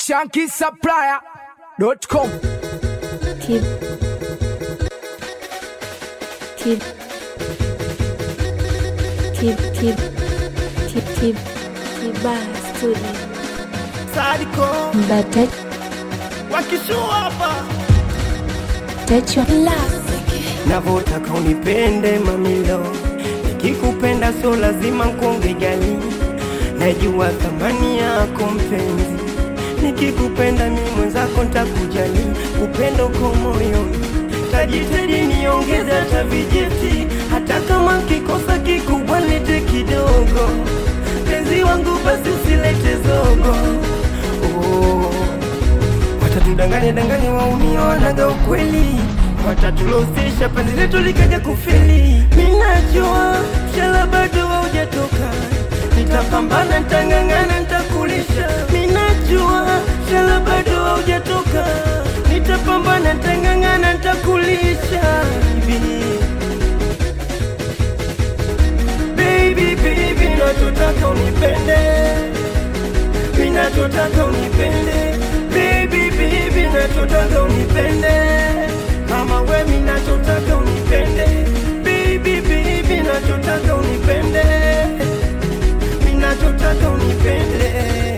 shankisupplier.com Keep. Keep. Keep. Keep. Keep. Keep. Kiba Studio. Sadiko Mbata wakishua hapa Techo navotaka unipende mamilo, nikikupenda so lazima nkuonge gali, najua thamani yako mpenzi, nikikupenda mi mwenzako ntakujali, upendo uko moyoni, tajitahidi niongeze hata vijeti, hata kama kikosa kikubwa lete kidogo, penzi wangu basi usilete zogo oh. Watatudanganya danganya waumia wanaga ukweli, watatulosesha penzi letu likaja kufeli. Minajua mshala bado haujatoka, nitapambana, nitang'ang'ana, nitakulisha. Minajua mshala bado haujatoka, nitapambana, nitang'ang'ana, nitakulisha. Baby, baby, nachotaka unipende ninachotaka unipende baby baby nachotaka unipende kama we minachotaka unipende baby baby nachotaka unipende minachotaka unipende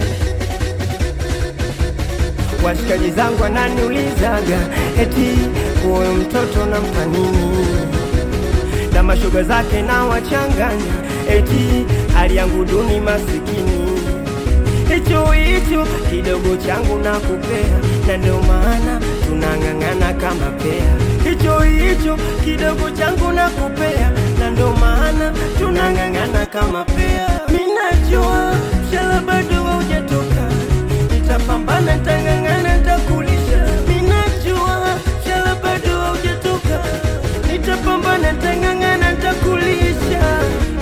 washikaji zangu wananiulizaga eti huyo mtoto nampa nini na mashoga zake na wachanganya eti hali yangu duni masikini hicho hicho kidogo changu na kupea, na ndio maana tunang'ang'ana kama pea. Hicho hicho kidogo changu na kupea, na ndio maana tunang'ang'ana kama pea. Minajua mshala bado haujatoka, nitapambana, nitang'ang'ana, nitakulisha. Minajua mshala bado haujatoka, nitapambana, nitang'ang'ana, nitakulisha.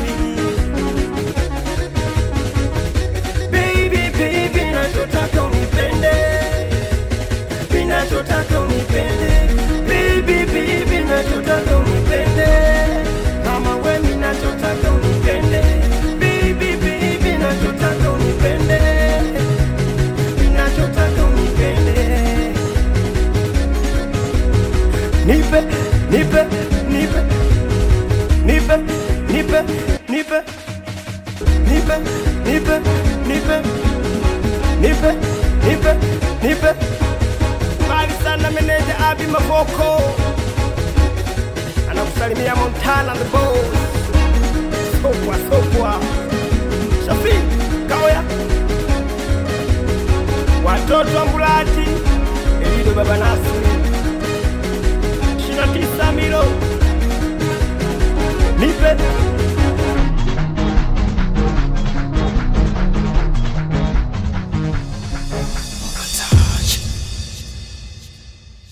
Baby, baby, nachotaka unipende, ninachotaka unipende, baby, baby, nachotaka unipende, kama we ninachotaka unipende, baby, baby, nachotaka unipende, ninachotaka unipende, nipe, nipe, nipe, nipe, nipe, nipe, nipe, nipe, nipe, nipe, nipe, nipe. Mbali sana meneja Abi Mavoko anakusalimia Montana the boss. Sokwa sokwa, Shafi Kaoya, watoto wa Mbulati, Elido baba Nasri